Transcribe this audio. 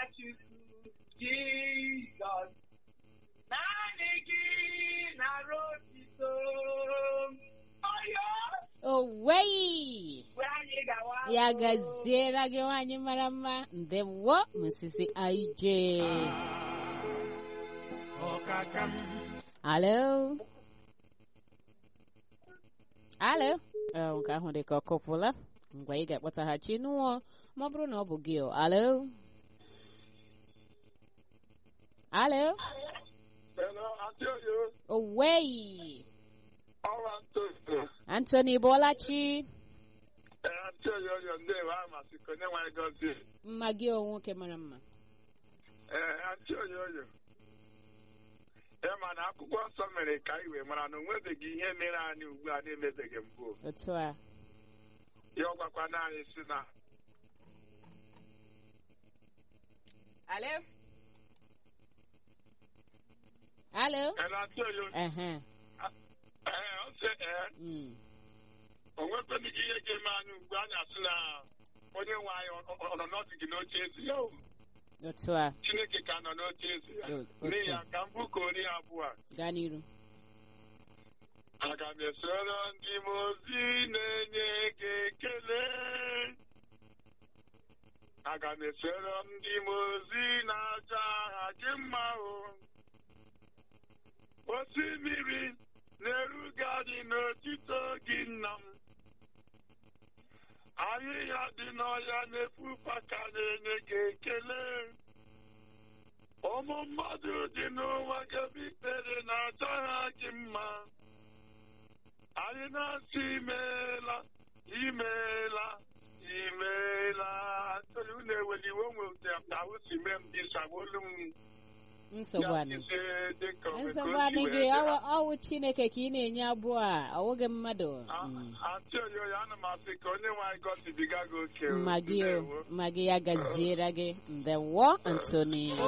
Chukwu Jizọs naanị gị nara otito ọyọ owei mgbe anyị gawa ya gaziere gị nwaanyị mara mma ndewo misisi aije alo alo Eh, nke ahụ dị ka ọ kụpụla ngwa ị ga-akpọtaghachi n'ụọ ma ọ bụrụ na ọ bụ gị o alo alo Hello, Antioyo. owei Ọwa Antioyo. antony bọlachi Ee, Antioyo yo ndewo a masị ka onye nwanyị gọzie. mma gị o nwoke mara mma Ee, Antioyo yo. Ya ma na akwụkwọ nsọ mere ka anyị wee mara na o nwebeghị ihe mere anyị ugbu a na-emebeghị mbụ. otu a Ya ọ gwakwana anyị si na alo alo Hello, Antioyo. ehe Ee, ọ sị ee, mm. o nwekweghị ihe ga-eme anyị ugbu a na-asị na onye nwe anyị ọ- ọ- ọ nọ n'ọdịgị n'oche ezi ya. o. otu a Chineke ka nọ n'oche ezi ya. O- otu N'ihi ya a. ka m bụkọ ori abụọ a. gaa n'iru Aga m esoro ndị m ozi na-enye gị ekele. Aga m esoro ndị m ozi na-aja aha gị mma o. Osimiri na-eruga dị n'otito gị nna m. Ahịhịa dị n'ọhịa na-efufe ka na-enye gị ekele. Ụmụ mmadụ dị n'ụwa gebe ikpere na-aja aha gị mma. Anyị na-asị imeela, imeela, imeela. Atụrụ unu eweliwe onwe na ahụ si mee m dị sagolu m. nsogbu Ya anị dịzie dịka o nsogbu ka o si anị wee gị dị. ọwụ- ọwụ chineke ka ị na-enye abụọ a ọwụghị mmadụ A- Mm. Atị oyoyo ana m asị ka onye nwe anyị gọzibiga gị oke. o. mma gị o Ndewo. mma gị ya gaziere gị ndewo antony